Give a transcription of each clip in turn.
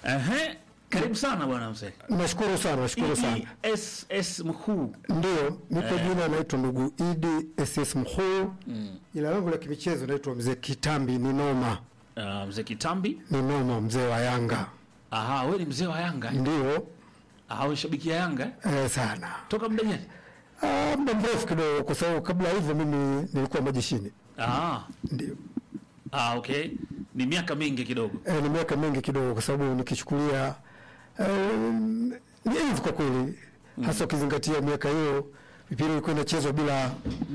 Ehe, karibu sana bwana mzee. Nashukuru sana, nashukuru sana. ESS mkuu. Ndio, nipo jina naitwa ndugu Idi SS Mkuu. Jina langu la kimichezo naitwa mzee Kitambi ni noma. Uh, mzee Kitambi. Ni noma mzee wa Yanga. Aha, wewe ni mzee wa Yanga. Ndio, Aha, unashabikia Yanga eh? eh, sana. Toka muda gani? Ah, muda mrefu kidogo kwa sababu kabla ya hivyo mimi nilikuwa majeshini. Ah, Ndio. ah, okay. Ni miaka mingi kidogo. Eh, ni miaka mingi kidogo kwa sababu nikichukulia eh, ni enzi kwa kweli. Hasa ukizingatia miaka hiyo mipira ilikuwa inachezwa bila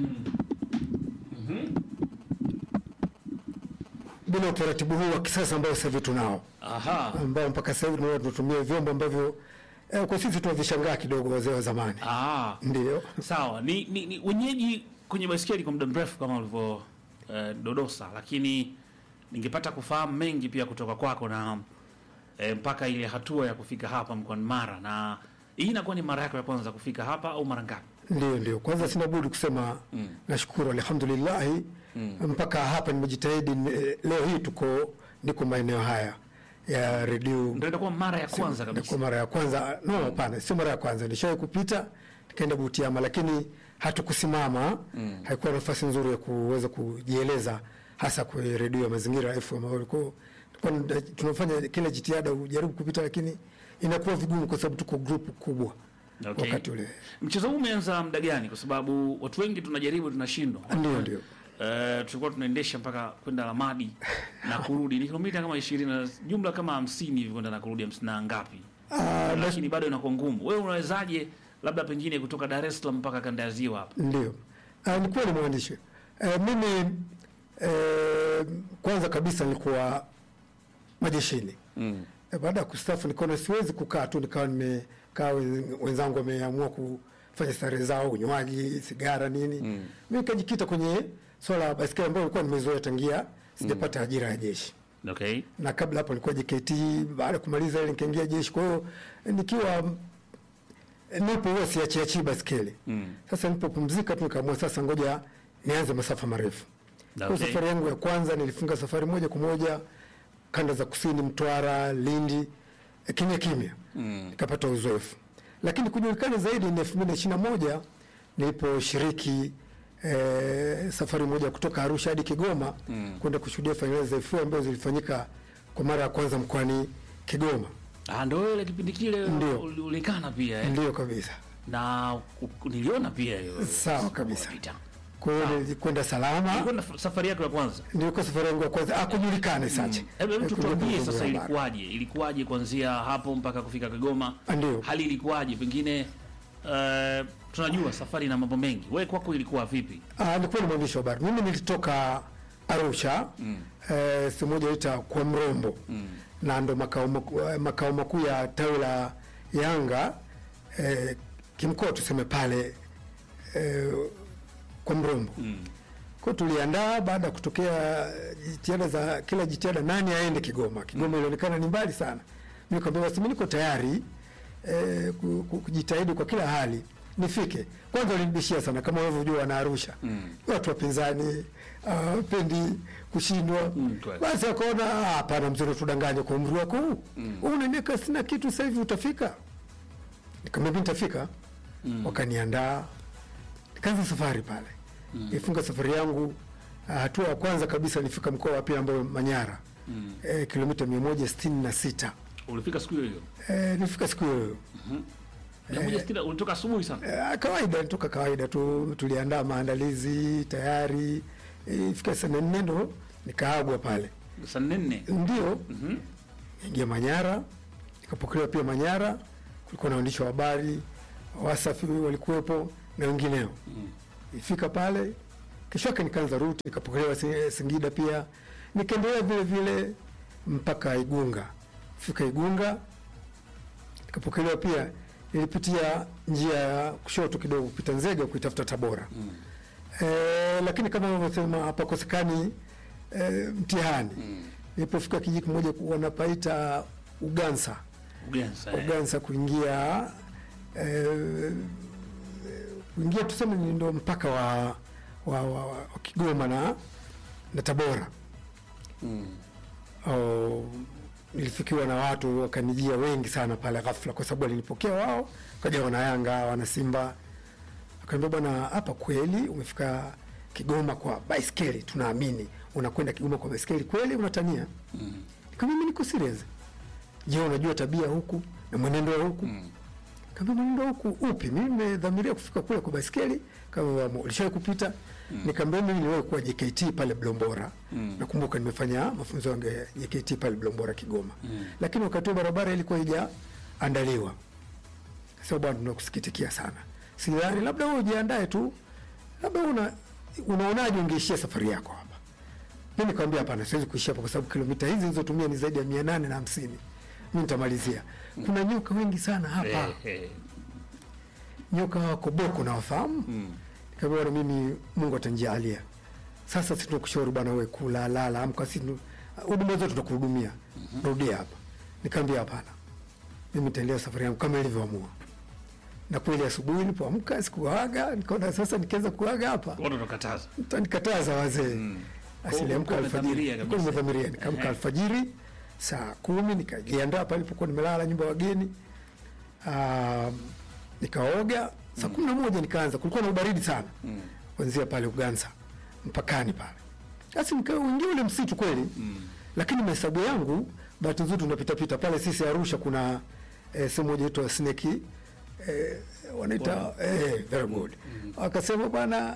bila utaratibu huu wa kisasa ambao sasa hivi tunao. Aha. ambao mpaka sasa hivi tunaona tunatumia vyombo ambavyo eh, kwa sisi tunavishangaa kidogo wazee wa zamani. Ah. Ndio. Sawa, ni, ni, ni wenyeji kwenye baiskeli kwa muda mrefu kama ulivyo eh, dodosa, lakini ningepata kufahamu mengi pia kutoka kwako na eh, mpaka ile hatua ya kufika hapa mkoani Mara, na hii inakuwa ni mara yako ya kwanza kufika hapa au mara ngapi? Ndio, ndio. Kwanza sina budi kusema nashukuru alhamdulillah mpaka hapa nimejitahidi. eh, Leo hii tuko niko maeneo haya ya redio Ndio itakuwa mara ya kwanza kwa kabisa. mara ya kwanza. No, hapana, sio mara ya kwanza. Nilishawahi kupita nikaenda Butiama, lakini hatukusimama. Haikuwa nafasi nzuri ya kuweza kujieleza, hasa kwa redio ya Mazingira FM ambayo ilikuwa tulikuwa tunafanya kila jitihada ujaribu kupita, lakini inakuwa vigumu kwa sababu tuko group kubwa Okay. wakati ule. Mchezo huu umeanza muda gani? Kwa sababu watu wengi tunajaribu tunashindwa. Ndio, ndio. Eh, tulikuwa tunaendesha mpaka kwenda Lamadi na kurudi ni kilomita kama 20 na jumla kama 50 hivi kwenda na kurudi 50 na ngapi? Ah, na- lakini bado inakuwa ngumu. Wewe unawezaje labda pengine kutoka Dar es Salaam mpaka kanda ya ziwa hapa? Ndio, Ah, ni kweli mwandishi. Eh, mimi eh, kwanza kabisa nilikuwa majeshini Mm. Eh, baada ya kustaafu nikaona siwezi kukaa tu nikawa nimekaa wen- wenzangu wameamua kufanya starehe zao unywaji sigara nini mm. mi nikajikita kwenye swala la baskeli ambayo nilikuwa nimezoea tangia sijapata ajira ya jeshi Okay. na kabla hapo nilikuwa JKT baada ya kumaliza ile nikaingia jeshi kwa hiyo nikiwa eh, nipo huwa siachiachii baskeli Mm. sasa nilipopumzika tu nikaamua sasa ngoja nianze masafa marefu Okay. kwa safari yangu ya kwanza nilifunga safari moja kwa moja kanda za kusini Mtwara Lindi eh, kimya kimya Mm. nikapata uzoefu lakini kujulikana zaidi ni elfu mbili na ishirini na moja niliposhiriki eh, safari moja kutoka Arusha hadi Kigoma kwenda kushuhudia fainali za FA ambazo zilifanyika kwa mara ya kwanza mkoani Kigoma. Ah, ndio wewe ile kipindi kile Ndio. uli- ulikana pia eh? Ndiyo kabisa, Na u- niliona pia hiyo. Sawa kabisa. Unapita. kwa hiyo nilikwenda salama. Ilikuwa na safari yako ya kwanza. Nilikuwa safari yangu ya kwanza, akujulikane sache. Hebu hebu Eh, tutuambie kujulikana sasa kwenye habari. ilikuwaje? Ilikuwaje kuanzia hapo mpaka kufika Kigoma? Ah, Ndio. Hali ilikuwaje? Pengine eh, tunajua safari na mambo mengi. Wewe kwako ilikuwa vipi? Ah, nilikuwa ni mwandishi wa habari. Mimi nilitoka Arusha eh, sehemu moja ita kwa Mrombo na ndo makao makuu eh, makao makuu ya tawi la Yanga eh, kimkoa tuseme pale eh, kwa Mrombo kwa hiyo tuliandaa baada ya kutokea jitihada za kila jitihada, nani aende Kigoma. Kigoma ilionekana ni mbali sana. Mimi nikamwambia basi mimi niko tayari eh, ku- ku- kujitahidi kwa kila hali nifike. Kwanza walinibishia sana kama unavyojua wana Arusha watu wapinzani uh, pendi kushindwa Mm, kweli. basi wakaona "Ah, hapana, mzee, tudanganye kwa umri wako huu Wewe una miaka sina kitu, sasa hivi utafika. Nikamwambia nitafika. Wakaniandaa nikaanza safari pale nifunga safari yangu. ah, Hatua ya kwanza kabisa nifika mkoa wa pili ambao Manyara eh, kilomita mia moja sitini na sita Ulifika siku hiyo hiyo. eh, nifika siku hiyo Mia moja sitini, ulitoka asubuhi sana. eh, kawaida nitoka kawaida tu, tuliandaa maandalizi tayari. Eh, Ifika saa nne ndo nikaagwa pale, Saa nne. ndio ingia Manyara, nikapokelewa pia Manyara. Kulikuwa na waandishi wa habari Wasafi walikuwepo na wengineo. Ifika pale kesho yake nikaanza ruti, nikapokelewa Si- Singida pia, nikaendelea vile vile mpaka Igunga. Fika Igunga nikapokelewa pia, nilipitia njia ya kushoto kidogo kupita Nzega kuitafuta Tabora eh, lakini kama unavyosema hapakosekani eh, mtihani. Nilipofika kijiji kimoja wanapaita Ugansa Ugensa. eh. Ugansa kuingia eh, kuingia tuseme ni ndo mpaka wa, wa, wa, wa Kigoma na, na Tabora. Oh, nilifikiwa na watu wakanijia wengi sana pale ghafla, kwa sababu walinipokea wao, kaja wana Yanga wana Simba, akaambia bwana, hapa kweli umefika Kigoma kwa baiskeli, tunaamini unakwenda Kigoma kwa baiskeli kweli, unatania? mm. Nikamwambia mimi niko serious. Je, unajua tabia huku na mwenendo wa huku? mm. Kama mwenendo wa huku upi? Mimi nimedhamiria kufika kule kwa baiskeli, kama ulishawahi kupita mm. Nikamwambia mimi niliwahi kuwa JKT pale Blombora mm. Nakumbuka nimefanya mafunzo yangu ya JKT pale Blombora Kigoma mm. Lakini wakati huo barabara ilikuwa haijaandaliwa. Sasa bwana, tunakusikitikia sana, sidhani, labda wewe ujiandae tu, labda una unaonaje ungeishia safari yako hapa? Mimi nikamwambia hapana, siwezi kuishia hapa kwa sababu kilomita hizi nilizotumia ni zaidi ya mia nane na hamsini. Mimi nitamalizia. Kuna nyoka wengi sana hapa Eh, eh. nyoka wako boko na wafahamu mm. Nikamwambia bwana, mimi Mungu atanijalia. Sasa sisi tunakushauri bwana, wewe kula lala, amka, sisi tu- huduma zote tunakuhudumia, rudia hapa. Nikamwambia hapana, mimi nitaendelea safari yangu kama ilivyoamua. Na kweli asubuhi nilipoamka sikuaga, nikaona sasa nikianza kuaga hapa Watu wanakataza. mtanikataza wazee mm. Kwa asiliamka hiyo alfajiri, umedhamiria Nilikuwa kabisa. nimedhamiria, nikaamka Ehe. alfajiri saa kumi nikajiandaa pale nilipokuwa nimelala nyumba ya wageni. Ah, nikaoga saa kumi na moja nikaanza, kulikuwa na ubaridi sana kuanzia pale Uganza mpakani pale, basi nikaingia ule msitu kweli lakini mahesabu yangu, bahati nzuri tunapitapita pale sisi Arusha, kuna eh, sehemu moja itwa Snake eh, wanaita eh, very good. Wakasema bwana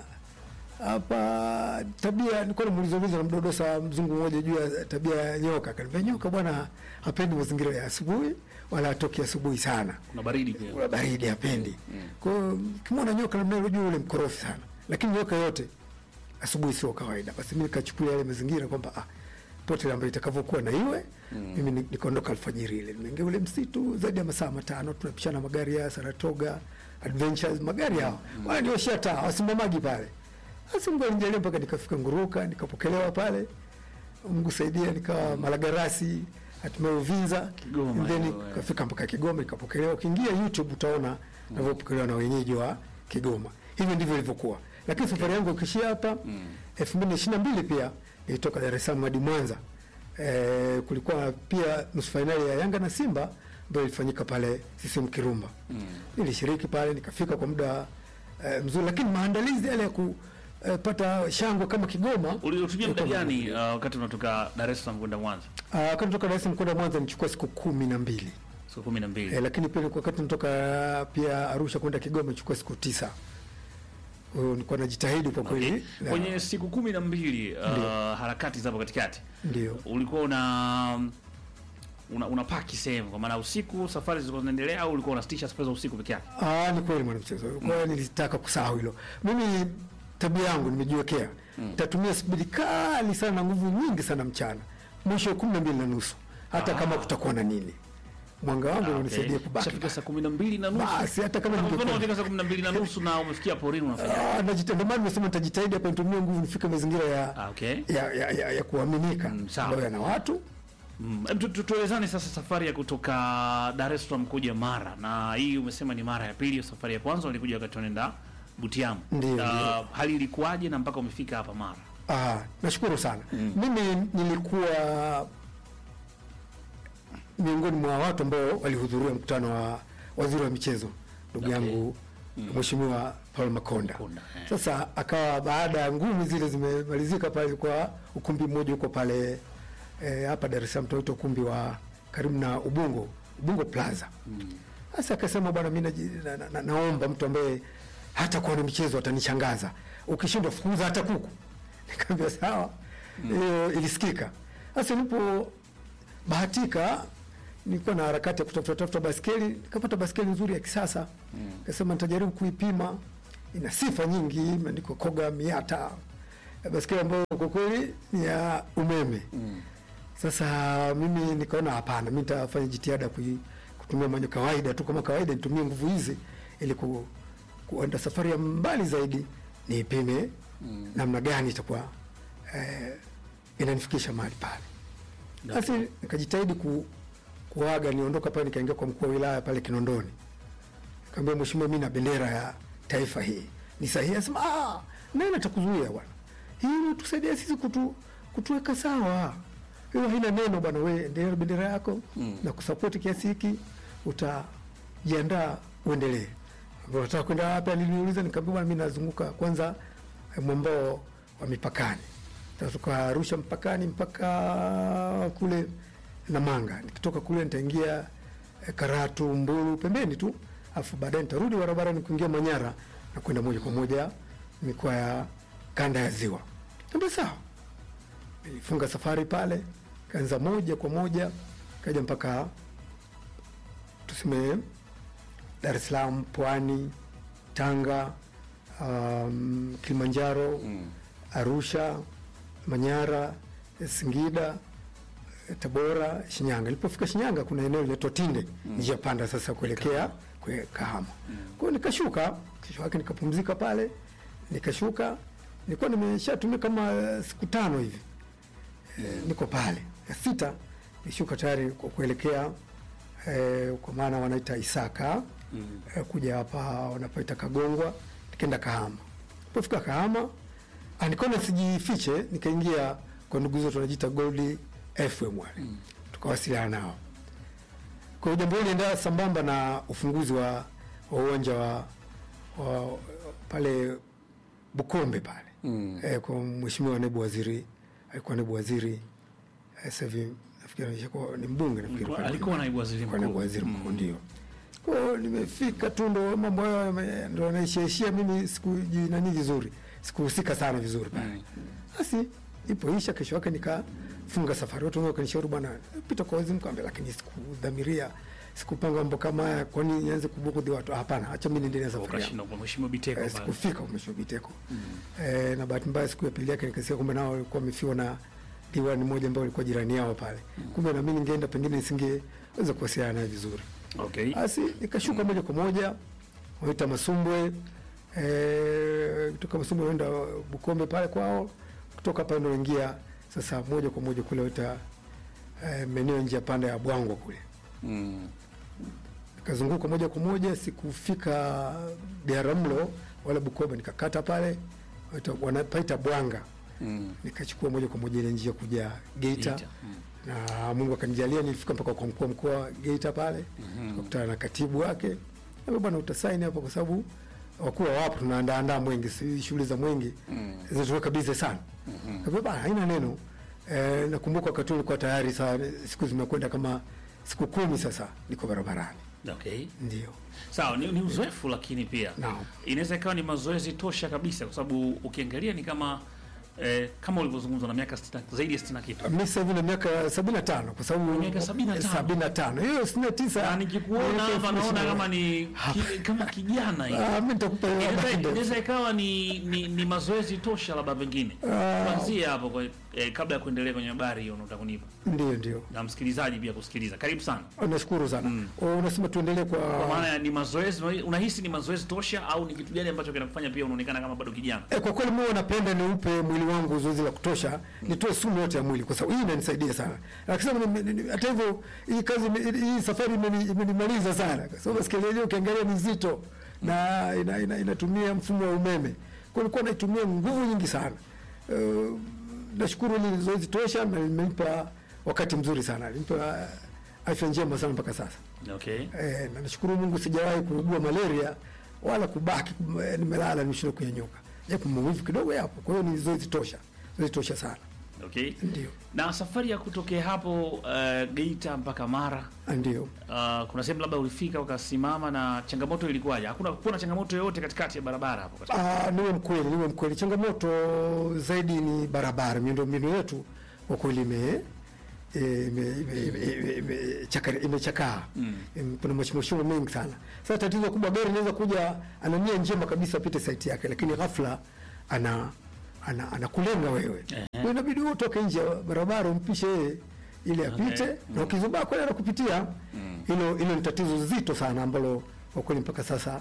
hapa tabia, nilikuwa namuuliza uliza na mdodosa mzungu mmoja juu ya tabia ya nyoka, akaniambia nyoka bwana hapendi mazingira ya asubuhi wala atoki asubuhi sana Kuna baridi pia. kuna baridi hapendi. Kwa hiyo kimwona nyoka namna ile juu ule mkorofi sana, lakini nyoka yote asubuhi sio kawaida. Basi mimi nikachukulia yale mazingira kwamba ah, pote ambayo itakavyokuwa na iwe mimi ni- nikaondoka alfajiri ile, nimeingia ule msitu zaidi ya masaa matano, tunapishana magari ya Saratoga Adventures, magari hao wala nioshia taa wasimamaji pale. Basi Mungu alinijalia mpaka nikafika Nguruka, nikapokelewa pale, Mungu saidia, nikawa Malagarasi, hatimaye Uvinza, Kigoma, And then hiyo, eh. kafika mpaka Kigoma nikapokelewa. Ukiingia YouTube utaona navyopokelewa na wenyeji wa Kigoma. Hivyo ndivyo ilivyokuwa, lakini safari yangu ukishia hapa elfu mbili na ishirini na mbili pia nilitoka Dar es Salaam hadi Mwanza. E, kulikuwa pia nusu fainali ya Yanga na Simba ambayo ilifanyika pale CCM Kirumba. Nilishiriki pale nikafika kwa muda e, mzuri, lakini maandalizi yale ya kupata shangwe kama Kigoma Ulitumia muda ilikuwa gani magumu. uh, wakati unatoka Dar es Salaam kwenda Mwanza? Ah, wakati natoka Dar es Salaam kwenda Mwanza nichukua siku kumi na mbili. Siku kumi na mbili. E, lakini pia nilikuwa wakati natoka pia Arusha kwenda Kigoma ichukua siku tisa. Kwa hiyo nilikuwa najitahidi kwa Okay. kweli. na- Kwenye siku kumi na mbili uh, Ndio. harakati zapo katikati Ndio. ulikuwa una una, una paki sehemu kwa maana usiku safari zilikuwa zinaendelea au ulikuwa unasitisha safari za usiku peke yake? Ah, ni kweli mwanamchezo. Kwa hiyo nilitaka kusahau hilo. Mimi tabia yangu nimejiwekea. Nitatumia spidi kali sana na nguvu nyingi sana mchana. Mwisho kumi na mbili na nusu. Hata Ah. kama kutakuwa na nini. Mwanga wangu Ah, unanisaidia okay. kubaki. Ukishafika saa kumi na mbili na nusu Basi hata kama Kama ningekuwa- mfano unafika saa kumi na mbili na nusu na umefikia porini unafanya Ah, najita- ndio maana nimesema nitajitahidi hapa nitumie nguvu nifike mazingira ya ah, okay. ya, ya, ya, ya kuaminika Mm, sawa. ambayo yana watu Mm. Em, tu- tu- Tuelezane sasa safari ya kutoka Dar es Salaam kuja Mara, na hii umesema ni mara ya pili. Safari ya kwanza ulikuja wakati unaenda Butiamu. Ndio, Ah, ndio. hali ilikuwaje na mpaka umefika hapa Mara? Ah, nashukuru sana. Mimi nilikuwa miongoni mwa watu ambao walihudhuria mkutano wa waziri wa michezo ndugu Okay. yangu Mheshimiwa Paul Makonda. Makonda, eh. Sasa akawa baada ya ngumi zile zimemalizika pale kwa ukumbi mmoja huko pale eh, hapa Dar es Salaam tunaita ukumbi wa karibu na Ubungo, Ubungo Plaza. Sasa akasema bwana, mimi naji- na, na, na, naomba mtu ambaye hata kuwa na michezo atanishangaza, ukishindwa fukuza hata kuku. Nikamwambia sawa, hiyo ilisikika. Sasa nilipo bahatika nilikuwa na harakati ya kutafuta tafuta baskeli, nikapata baskeli nzuri ya kisasa. Nikasema nitajaribu kuipima, ina sifa nyingi, imeandikwa Koga Miata, baskeli ambayo kwa kweli ni ya umeme. Sasa mimi nikaona hapana, mi nitafanya jitihada kui, kutumia manyo kawaida tu kama kawaida, nitumie nguvu hizi ili ku, kuenda safari ya mbali zaidi, niipime namna gani itakuwa eh, inanifikisha mahali pale. Basi nikajitahidi ku, kuaga niondoka pale, nikaingia kwa mkuu wa wilaya pale Kinondoni, nikamwambia mheshimiwa, mimi na bendera ya taifa hii ni sahihi? Asema ah, nani atakuzuia bwana, hii inatusaidia sisi kutu, kutuweka sawa hiyo haina neno bwana, we endelea na bendera yako Mm. na kusapoti kiasi hiki, utajiandaa uendelee. Unataka kwenda wapi? Aliniuliza, nikamwambia bwana, mimi nazunguka kwanza eh, mwambao wa mipakani, tatoka Arusha mpakani mpaka kule Namanga. Nikitoka kule nitaingia eh, Karatu, Mbulu pembeni tu, afu baadaye nitarudi barabarani kuingia Manyara na kwenda moja kwa moja mikoa ya kanda ya Ziwa. Niambia sawa, nilifunga safari pale, kaanza moja kwa moja kaja mpaka tuseme Dar es Salaam, Pwani, Tanga, um, Kilimanjaro, Mm. Arusha, Manyara, Singida, eh, Tabora, Shinyanga. Nilipofika Shinyanga kuna eneo linaitwa Tinde, njia panda sasa kuelekea kwe Kahama. Kwa hiyo nikashuka, kesho yake nikapumzika pale, nikashuka, nilikuwa nimeshatumia kama eh, siku tano hivi eh, niko pale. Ya sita nishuka tayari kwa kuelekea eh, kwa maana wanaita Isaka Mm. eh, kuja hapa wanapoita Kagongwa, nikaenda Kahama. Nilipofika Kahama ah, nikaona sijifiche, nikaingia kwa ndugu zetu wanajiita Gold FM wale tukawasiliana nao. Kwa hiyo jambo hili lienda sambamba na ufunguzi wa wa uwanja wa, wa pale Bukombe pale Mm. eh, kwa mheshimiwa naibu waziri, alikuwa naibu waziri eh, sasa hivi nafikiri anaishakuwa ni mbunge nafikiri Alikuwa- pale. alikuwa naibu waziri Alikuwa naibu mkuu. waziri mkuu Mm. ndio. Kwa hiyo nimefika tu ndo mambo hayo yame- ndo naishaishia mimi sikujinani vizuri sikuhusika sana vizuri pale Mm. basi ipoisha kesho yake nikafunga safari watu wengi wakanishauri bwana pita kwa waziri mkuu Nikamwambia, lakini sikudhamiria sikupanga mambo kama haya kwani nianze kubugudhi watu hapana acha mimi niendelee na safari yangu Ukashinda kwa mheshimiwa Biteko Eh, pale. sikufika umesho Biteko eh, na bahati mbaya siku ya pili yake nikasikia kumbe nao walikuwa wamefiwa na diwani mmoja ambao alikuwa jirani yao pale kumbe na mimi ningeenda pengine nisingeweza kuwasiliana naye vizuri Okay. basi nikashuka moja kwa moja waita Masumbwe eh, kutoka Masumbwe naenda Bukombe pale kwao, kutoka pale ndo ingia sasa moja kwa moja kule waita eh, maeneo njia panda ya Bwangwa kule Mm. nikazunguka moja kwa moja, sikufika Biharamulo wala Bukoba, nikakata pale waita- wanapaita Bwanga, Mm. nikachukua moja kwa moja ile njia kuja Geita Geita. Mm. na Mungu akanijalia nilifika mpaka kwa mkuu wa mkoa wa Geita pale Mhm. tukakutana na katibu wake, Niambia, bwana utasaini hapa kwa sababu wakuu wapo tunaandaandaa mwengi, si shughuli za mwengi Mm. zinatuweka bize sana. Mhm. Kwa bana haina neno e, nakumbuka wakati ule nilikuwa tayari saa siku zimekwenda kama siku kumi sasa niko barabarani, Okay. ndio Sawa, ni, ni uzoefu lakini pia Naam. inaweza ikawa ni mazoezi tosha kabisa, kwa sababu ukiangalia ni kama eh, kama ulivyozungumza na miaka 60 zaidi ya 60 na kitu. mi sasa hivi na miaka sabini na tano kwa sababu Miaka 75. sabini na tano hiyo sitini na tisa Na nikikuona hapa naona kama ni ki, kama kijana hivi. Ah, mi nitakupa hiyo Inaweza- habari. Inaweza ikawa ni, ni, ni mazoezi tosha labda pengine Ah. kuanzia hapo kwa, eh, kabla ya kuendelea kwenye habari hiyo unataka kunipa Ndio, ndio, na msikilizaji pia kusikiliza. Karibu sana. nashukuru sana. Unasema tuendelee kwa Kwa maana ya ni mazoezi, unahisi ni mazoezi tosha au ni kitu gani ambacho kinakufanya pia unaonekana kama bado kijana? E, kwa kweli mimi napenda niupe mwili wangu zoezi la kutosha, nitoe sumu yote ya mwili, kwa sababu hii inanisaidia sana. Lakini ni- ni- hata hivyo hii kazi ime- hii safari imeni- imenimaliza sana, kwa sababu baskeli yenyewe ukiangalia ni nzito na ina, ina, inatumia mfumo wa umeme, kwa hiyo nilikuwa naitumia nguvu nyingi sana. Uh, nashukuru ni zoezi tosha na limenipa wakati mzuri sana, limenipa afya njema sana mpaka sasa. Okay. Eh, na nashukuru Mungu sijawahi kuugua malaria wala kubaki eh, nimelala nimeshindwa kunyanyuka, japo maumivu kidogo yapo. Kwa hiyo ni zoezi tosha, zoezi tosha sana, Okay. ndio Na safari ya kutokea hapo uh, Geita mpaka Mara ndio. uh, kuna sehemu labda ulifika ukasimama, na changamoto ilikuwaje? Hakuna kuna changamoto yoyote katikati ya barabara hapo katikati? Ah, niwe mkweli, niwe mkweli, changamoto zaidi ni barabara, miundombinu yetu kwa kweli ime eh, ime- ime- ime- ime- chaka- imechakaa Mm. Em, kuna mashimoshimo mengi sana. Sasa tatizo kubwa, gari inaweza kuja ana nia njema kabisa apite saiti yake, lakini ghafla ana ana anakulenga wewe, Ehe. Kwa hiyo inabidi wewe utoke nje ya barabara umpishe yeye ili apite, Okay. na ukizubaa kweli anakupitia. Hilo hilo ni tatizo zito sana ambalo kwa kweli mpaka sasa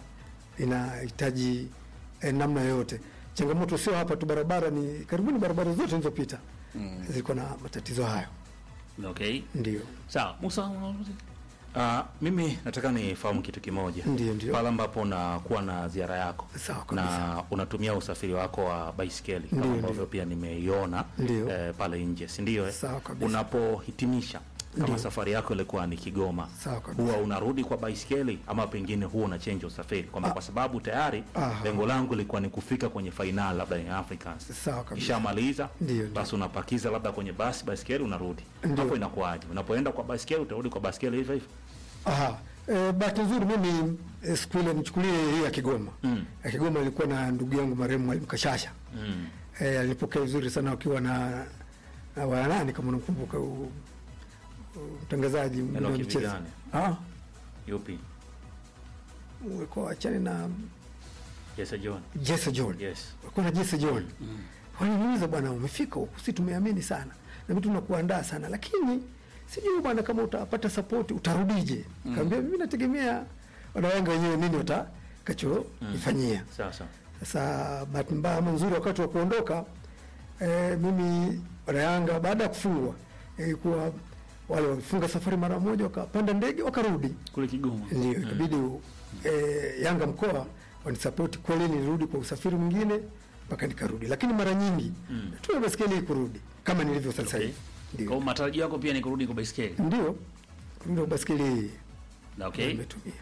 inahitaji eh, namna yoyote. Changamoto sio hapa tu, barabara ni karibuni barabara zote nilizopita zilikuwa na matatizo hayo, Okay. ndio. Sawa. Musa, una- Ah, mimi nataka nifahamu kitu kimoja. Ndio, ndio. Pale ambapo unakuwa na ziara yako Sawa kabisa. na unatumia usafiri wako wa baisikeli Ndio, kama ndio. ambavyo pia nimeiona Ndio. eh, pale nje, si ndio? eh? Sawa kabisa. Unapohitimisha kama Ndio. safari yako ilikuwa ni Kigoma, Sawa kabisa. huwa unarudi kwa baisikeli ama pengine huwa una change usafiri kwamba kwa sababu tayari Aha. lengo langu lilikuwa ni kufika kwenye fainali labda ya Africans Sawa kabisa. Kishamaliza Ndio, ndio. basi unapakiza labda kwenye basi baisikeli unarudi. Ndio. Hapo inakuwaje? Unapoenda kwa baisikeli utarudi kwa baisikeli hivyo hivyo? Aha. E, bahati nzuri mimi e, siku ile nichukulie hii ya Kigoma. Mm. Ya Kigoma ilikuwa na ndugu yangu marehemu Mwalimu Kashasha. Mm. E, alipokea vizuri sana wakiwa na na wanani kama unakumbuka u- u- mtangazaji mwingine wa Enoki michezo. Vigane. Ah, Yupi? ulikuwa achani na Jesse John. Jesse John. Yes. Walikuwa na Jesse John. Waliniuliza bwana, umefika huku, si tumeamini sana na vitu tunakuandaa sana, lakini sijui bwana kama utapata support utarudije? Kaambia mimi nategemea wanawanga wenyewe nini watakacho nifanyia. Sasa. Sasa bahati mbaya ama nzuri, wakati wa kuondoka e, mimi wanayanga baada ya kufungwa ilikuwa wale walifunga safari mara moja, wakapanda ndege wakarudi kule Kigoma. ndio ikabidi eh, Yanga mkoa wanisapoti kweli, nilirudi kwa usafiri mwingine mpaka nikarudi, lakini mara nyingi natumia baskeli hii kurudi kama nilivyo sasa Okay. hivi. Kwa hiyo Ndio, matarajio yako pia ni kurudi kwa baisikeli. ndio kurudi kwa baskeli hii Na Okay. nimetumia.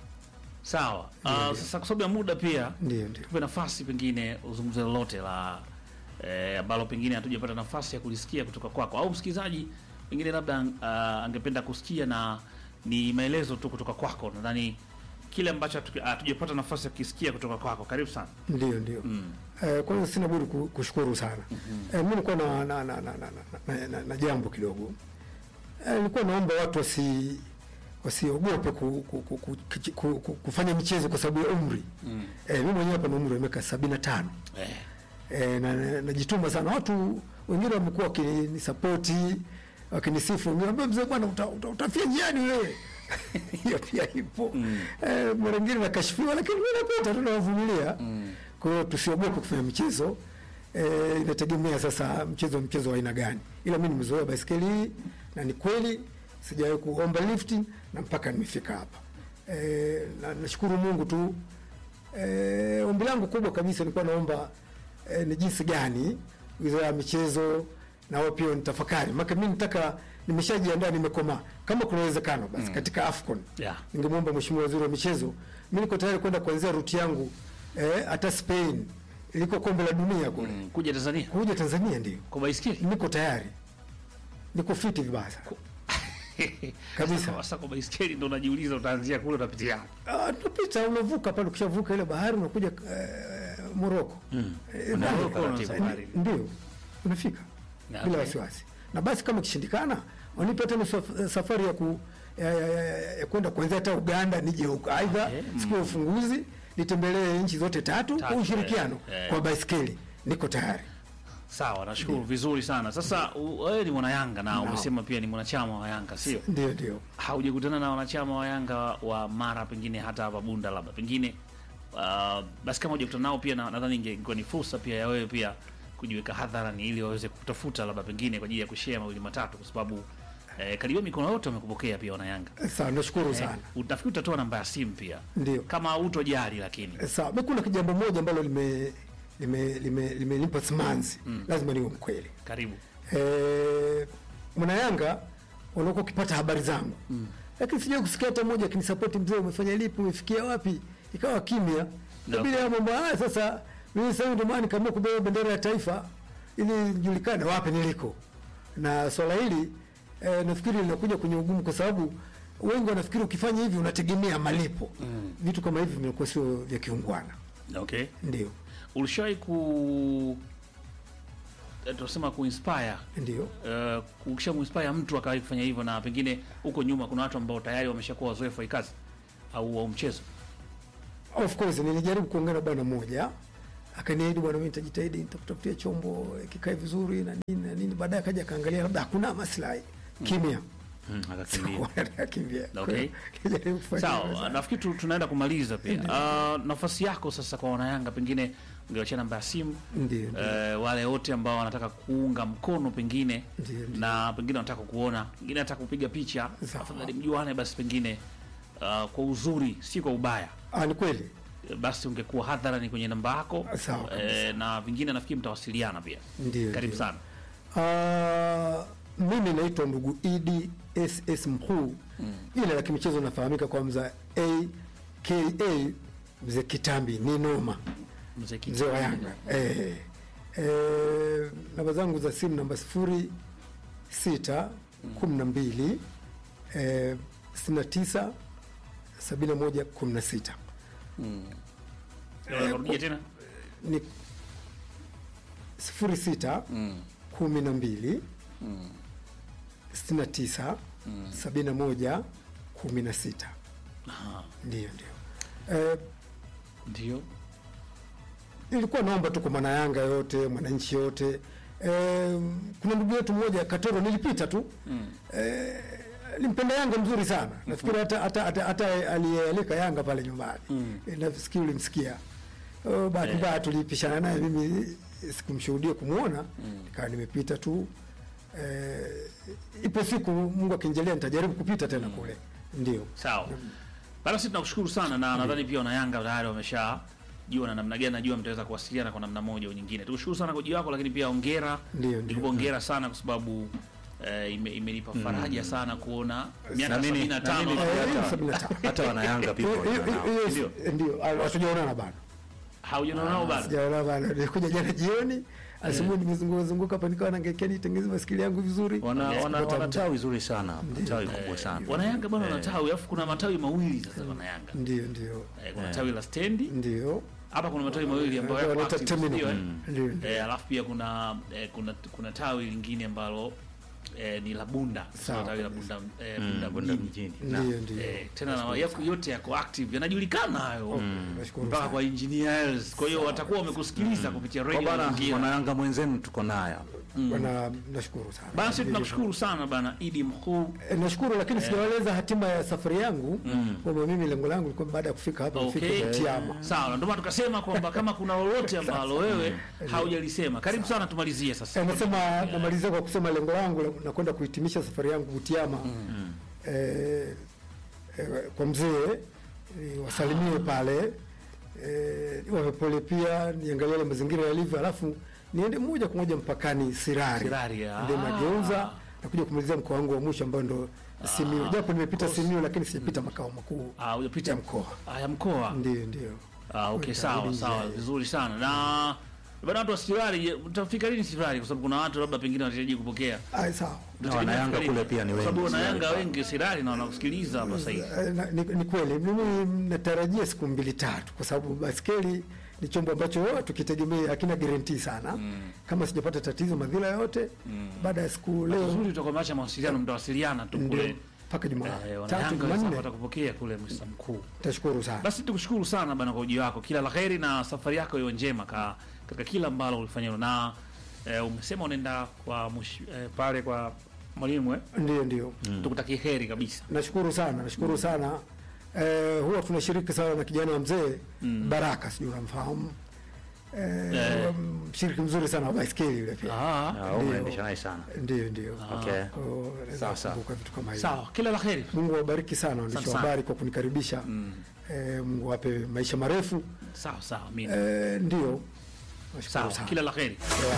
Sawa. Uh, sasa kwa sababu ya muda pia Ndio, ndio. tupe nafasi pengine uzungumze lolote la eh, ambalo pengine hatujapata nafasi ya kulisikia kutoka kwako au msikilizaji pengine labda uh, angependa kusikia na ni maelezo tu kutoka kwako. Nadhani kile ambacho hatu- hatujapata nafasi ya kukisikia kutoka kwako. Karibu sana. Ndio, ndio. Mm. Eh, kwanza sina budi ku- kushukuru sana. Eh, mimi nilikuwa na na, na, na, na, na, na, na, na jambo kidogo. Eh, nilikuwa naomba watu wasi wasiogope ku, ku, ku, ku, ku, ku, kufanya michezo kwa sababu ya umri. Mm. Eh, mimi mwenyewe hapa na umri wa miaka sabini na tano. Eh. E, na na- najituma sana. Watu wengine wamekuwa wakinisapoti wakinisifu, niambia mzee bwana, uta, uta, utafia njiani wewe. Hiyo pia ipo mm. E, mara nyingine nakashifiwa, lakini mimi napita tu nawavumilia. Kwa hiyo tusiogope kufanya michezo e, inategemea sasa mchezo mchezo wa aina gani, ila mimi nimezoea baiskeli hii na ni kweli sijawahi kuomba lifti na mpaka nimefika hapa. E, na nashukuru Mungu tu Eh, ombi langu kubwa kabisa nilikuwa naomba eh, ni jinsi gani wizara ya michezo na wao pia nitafakari, maana mimi nataka, nimeshajiandaa, nimekomaa. Kama kuna uwezekano basi katika Afcon Yeah. ningemwomba mheshimiwa waziri wa michezo, mimi niko tayari kwenda kuanzia ruti yangu eh, hata Spain iliko kombe la dunia kule Mm. Kuja Tanzania kuja Tanzania, ndio kwa baisikeli. niko tayari, niko fiti vibaya sana kabisa. Sasa kwa baisikeli ndo unajiuliza utaanzia kule utapitia wapi? Ah, tunapita unavuka pale, ukishavuka ile bahari unakuja eh, Moroko Mm. Eh, Unaenda ndio. taratibu. Safari. ndio unafika Na, bila okay. wasiwasi, na basi kama ikishindikana wanipe tena saf- safari ya ku ya, ya, ya, ya kwenda kuanzia hata Uganda nije huko, aidha Okay. siku ya ufunguzi nitembelee nchi zote tatu kwa Tatu, ushirikiano eh, eh. kwa baiskeli, niko tayari. Sawa, nashukuru vizuri sana. Sasa u- wewe ni mwana Yanga na Naam. umesema pia ni mwanachama wa Yanga, sio? Ndio, ndio. Haujakutana na wanachama wa Yanga wa Mara, pengine hata hapa Bunda, labda pengine uh, basi kama hujakutana nao pia na- nadhani inge- ingekuwa ni fursa pia ya wewe pia kujiweka hadharani ili waweze kutafuta labda pengine kwa ajili ya kushare mawili matatu, kwa sababu eh, karibia mikono yote wamekupokea pia wana Yanga. Sawa, nashukuru Eh, sana. utafikiri utatoa namba ya simu pia Ndio. kama utojali, lakini Sawa, mimi kuna jambo moja ambalo lime lime lime limenipa simanzi, lazima niwe mkweli. karibu eh, mwana Yanga wanakuwa ukipata habari zangu mm. Lakini sijai kusikia hata mmoja akinisapoti, mzee, umefanya lipi, umefikia wapi? Ikawa kimya No. no. Bila ya mambo haya sasa, mimi sasa ndio maana nikaamua kubeba bendera ya taifa ili nijulikane wapi niliko, na swala hili eh, nafikiri linakuja kwenye ugumu, kwa sababu wengi wanafikiri ukifanya hivi unategemea malipo mm. Vitu kama hivi vinakuwa sio vya kiungwana, okay. ndio Ulishawahi ku eh, tunasema kuinspire ndio uh, ukisha muinspire mtu akawahi kufanya hivyo, na pengine huko nyuma kuna watu ambao tayari wameshakuwa wazoefu wa hii kazi au wa mchezo. Of course nilijaribu kuongea na bwana mmoja akaniahidi, bwana, mimi nitajitahidi nitakutafutia chombo eh, kikae vizuri na nini na nini. Baadaye akaja akaangalia, labda hakuna maslahi, kimya Mm, akakimbia. akakimbia. Kwa Okay. hiyo, nilijaribu kufanya hivyo Sawa, sana. nafikiri tu- tunaenda kumaliza pia. Uh, nafasi yako sasa kwa wanayanga, pengine ungewachia namba ya simu Ndio, ndio. eh, wale wote ambao wanataka kuunga mkono pengine Ndio, ndio. na pengine wanataka kuona pengine hata kupiga picha Sawa. afadhali mjuane basi pengine uh, kwa uzuri si kwa ubaya Ah, ni kweli. Eh, basi ungekuwa hadharani kwenye namba yako Sawa kabisa. eh, na vingine nafikiri mtawasiliana pia Ndio, karibu ndio. sana Ah, mimi naitwa ndugu Idi SS Mkuu. Jina la kimichezo nafahamika kwa mza AKA mzee Kitambi ni noma, mzee Kiti. mzee wa Yanga. Eh, eh, namba zangu za simu namba sifuri sita kumi na mbili eh, sitini na tisa sabini na moja kumi na sita Unaweza kurudia tena ni sifuri sita kumi na mbili sitini na tisa sabini na moja kumi na sita Aha, ndio ndio eh, ndio ilikuwa naomba tu kwa mwana Yanga yote mwananchi yote eh, kuna ndugu yetu mmoja Katoro nilipita tu eh, limpenda Yanga mzuri sana nafikiri hata hata hata, hata aliyealika Yanga pale nyumbani eh, nafikiri ulimsikia oh, bahati mbaya tulipishana naye mimi sikumshuhudia kumwona nikawa nimepita tu eh, ipo siku Mungu akinjalia nitajaribu kupita tena kule ndio sawa bana sisi tunakushukuru sana na nadhani pia wanayanga tayari wamesha jua na namna gani najua mtaweza kuwasiliana kwa namna moja au nyingine tukushukuru sana kwa ujio wako lakini pia ongera Ndio, ndio. nikupa ongera sana kwa sababu eh, ime- imenipa faraja sana kuona miaka Na mimi- sabini na na mimi tano Eh, hata- sabini na tano. hata wanayanga pia Hiyo- hiyo- wanao. hiyo- Ndio. ndio ah, hatujaonana bado haujaona nao bado sijaona bado nilikuja jana jioni asubuhi nimezunguka zunguka hapa nikawa naangalia nitengeneze masikili yangu vizuri wana Yes, wana kupata wana muda. tawi zuri sana tawi kubwa sana wanayanga bwana wana tawi alafu kuna matawi mawili sasa wanayanga ndio ndio eh, kuna tawi la stendi ndio hapa kuna matawi mawili ambayo yako wanaita active, terminal. sio, eh? Ndio, ndio. Eh, alafu pia kuna eh, kuna kuna tawi lingine ambalo eh, ni la Bunda Sawa tawi la kabisa. Bunda eh, Mm, Bunda Bunda mjini mjini. Na- ndio ndio eh, tena na yako yote yako active yanajulikana hayo nashukuru mpaka sana kwa engineers kwa hiyo watakuwa wamekusikiliza kupitia kwa radio bana Mazingira. wanayanga mwenzenu tuko naye hapa. bwana nashukuru sana basi Ndio, tunakushukuru sana bana Idi Mkuu Eh, nashukuru lakini sijawaeleza hatima ya safari yangu kwamba mimi lengo langu lilikuwa baada ya kufika hapa Okay. nifike Butiama sawa ndio maana tukasema kwamba kama kuna lolote ambalo wewe haujalisema karibu sana tumalizie sasa Eh, nasema namalizia kwa kusema lengo langu la- na kwenda kuhitimisha safari yangu Butiama eh, eh, kwa mzee eh, wasalimie pale eh, wawe pole pia niangalie yale mazingira yalivyo, alafu niende moja kwa moja mpakani Sirari, Sirari, ah. ndio nageuza na kuja kumalizia mkoa wangu wa mwisho ambao ndo Simiyu, japo nimepita Simiyu lakini sijapita makao makuu ah hujapita ya mkoa. ah ya mkoa Ndio, ndio. Ah, okay, sawa Nitarudi sawa, njiani. vizuri sana. Na bado watu wa Sirari, je, mtafika lini Sirari? Kwa sababu kuna watu labda pengine wanahitaji kupokea. Ai, sawa. Na wanayanga Mtategemea kule pia ni Kwa sababu wengi wanayanga Sirari. wengi Sirari na wanakusikiliza hapa sasa hivi. Eh, na- ni, ni kweli mimi natarajia siku mbili tatu, kwa sababu baskeli ni chombo ambacho tukitegemea hakina guarantee sana. Kama sijapata tatizo madhila yote, baada ya siku leo Uzuri tutakuwa macha mawasiliano, mtawasiliana tu ndio kule. mpaka Eh, Jumatatu wanayanga wenzako Jumanne. watakupokea kule Mr. Mkuu. Tashukuru sana. Basi tukushukuru sana bana kwa ujio wako. Kila laheri na safari yako iwe njema ka, katika kila ambalo ulifanya na eh, umesema unaenda kwa mush, eh, pale kwa mwalimu eh? Ndio, ndio. Tukutakie heri kabisa. Nashukuru sana, nashukuru sana. Eh, huwa tunashiriki sana na kijana wa mzee Baraka, sijui unamfahamu. Eh, Eh. mshiriki mzuri sana wa baiskeli yule pia. Ah, Ah, Ndio. umeendesha naye sana Ndio, ndio. okay Oh, naweza Sawa, sawa. kukumbuka vitu kama hivyo. sawa, kila laheri. Mungu awabariki sana waandishi Asante wa sana. habari kwa kunikaribisha. Eh, Mungu awape maisha marefu. Sawa sawa, mimi. Eh, ndio. Nashukuru Sawa, sana. kila laheri.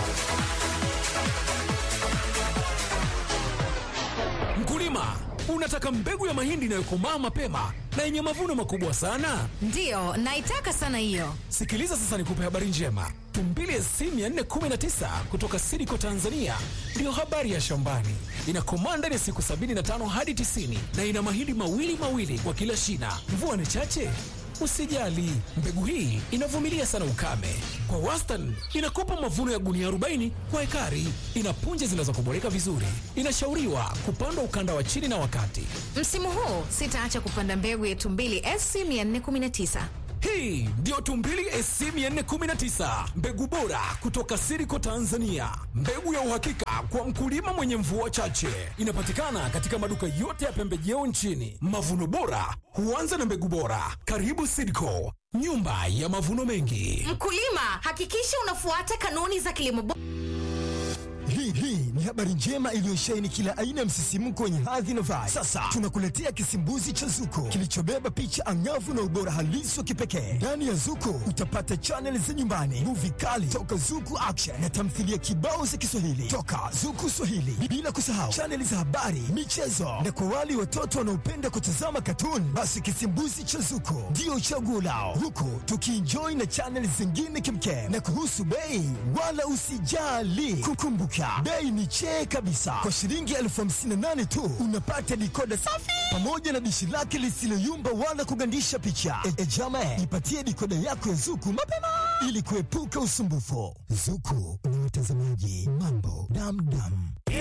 Mkulima, unataka mbegu ya mahindi inayokomaa mapema na yenye mavuno makubwa sana? Ndiyo, naitaka sana hiyo. Sikiliza sasa nikupe habari njema. Tumbili SC 419 kutoka Sidiko Tanzania ndiyo habari ya shambani. Inakomaa ndani ya siku 75 hadi 90 na ina mahindi mawili mawili kwa kila shina. Mvua ni chache? Usijali, mbegu hii inavumilia sana ukame. Kwa wastani inakupa mavuno ya gunia 40 kwa ekari. Ina punje zinazokuboreka vizuri. Inashauriwa kupandwa ukanda wa chini na wakati. Msimu huu sitaacha kupanda mbegu ya Tumbili SC 419. Hii ndiyo Tumbili SC 419, mbegu bora kutoka Siriko Tanzania, mbegu ya uhakika kwa mkulima mwenye mvua chache. Inapatikana katika maduka yote ya pembejeo nchini. Mavuno bora huanza na mbegu bora. Karibu Siriko, nyumba ya mavuno mengi. Mkulima, hakikisha unafuata kanuni za kilimo bora. Hii hii ni habari njema iliyosheheni kila aina ya msisimko wenye hadhi na vibe. Sasa tunakuletea kisimbuzi cha Zuko kilichobeba picha angavu na ubora halisi wa kipekee. Ndani ya Zuko utapata chaneli za nyumbani, muvi kali toka Zuku Action na tamthilia kibao za Kiswahili toka Zuku Swahili, bila kusahau chaneli za habari, michezo na kwa wale watoto wanaopenda kutazama katuni, basi kisimbuzi cha Zuko ndio chaguo lao, huku tukienjoy na chaneli zingine kimkem. Na kuhusu bei, wala usijali, kukumbuka bei ni chee kabisa. Kwa shilingi elfu hamsini na nane tu unapata dikoda safi pamoja na dishi lake lisiloyumba wala kugandisha picha. E, e jama, ipatie dikoda yako ya Zuku mapema ili kuepuka usumbufu. Zuku na watazamaji, mambo damdam.